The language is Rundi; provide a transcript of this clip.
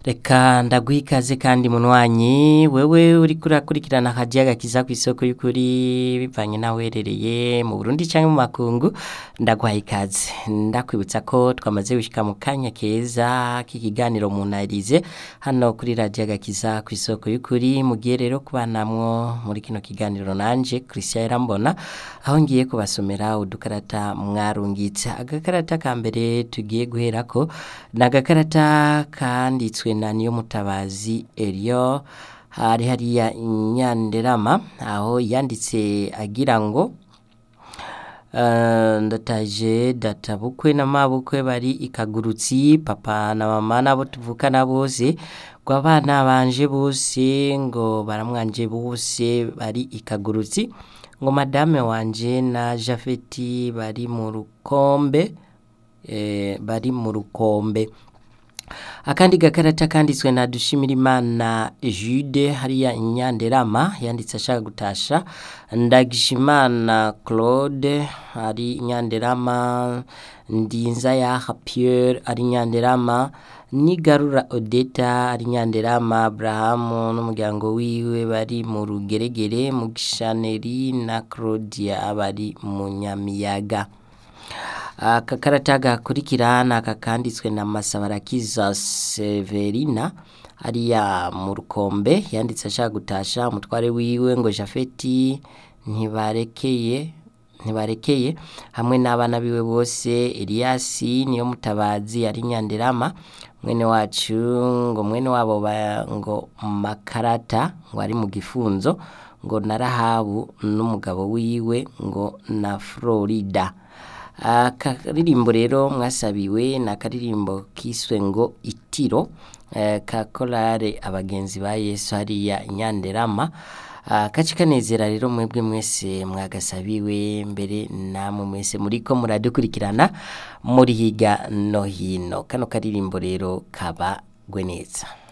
reka ndaguha ikaze kandi munywanyi wewe uriko urakurikirana akajaga kiza ku isoko y'ukuri bivanye nawe uherereye mu Burundi canke mu makungu ndaguha ikaze ndakwibutsa ko twamaze gushika mu kanya keza k'ikiganiro munarize hano kuri radio agakiza ku isoko y'ukuri mugiye rero kubanamwo muri kino kiganiro nanje Christian Irambona aho ngiye kubasomera udukarata mwarungitse agakarata ka mbere tugiye guherako ni agakarata kanditswe na niyo mutabazi Elio hari hariya inyanderama aho yanditse agira ngo Uh, ndataje data bukwe na mabukwe bari ikagurutsi papa na mama nabo tuvukana bose ngo abana banje bose ngo baramwanje bose bari ikagurutsi ngo madame wanje na Jafeti bari mu rukombe eh, bari mu rukombe akandi gakarata kanditswe na Dushimirimana Jude hariya inyanderama yanditse ashaka gutasha Ndagishimana Claude ari inyanderama Ndinza ya Pierre ari inyanderama Nigarura Odeta ari inyanderama Abrahamu n'umuryango wiwe bari mu rugeregere mu gishaneri na Claudia bari mu nyamiyaga aka karata gakurikira ni aka kanditswe na masabarakiza severina ariya mu rukombe yanditse ashaka gutasha umutware wiwe ngo jafeti ntibarekeye ntibarekeye hamwe n'abana biwe bose eliyasi niyo mutabazi ari nyanderama mwene wacu ngo mwene wabo ngo makarata ngo ari mu gifunzo ngo na rahabu n'umugabo wiwe ngo na florida akaririmbo rero mwasabiwe ni akaririmbo kiswe ngo itiro ka korale abagenzi ba yesu hariya inyanderama kaci kanezera rero mwebwe mwese mwagasabiwe mbere namwe mwese muriko muradukurikirana muri higa no hino kano karirimbo rero kabagwe neza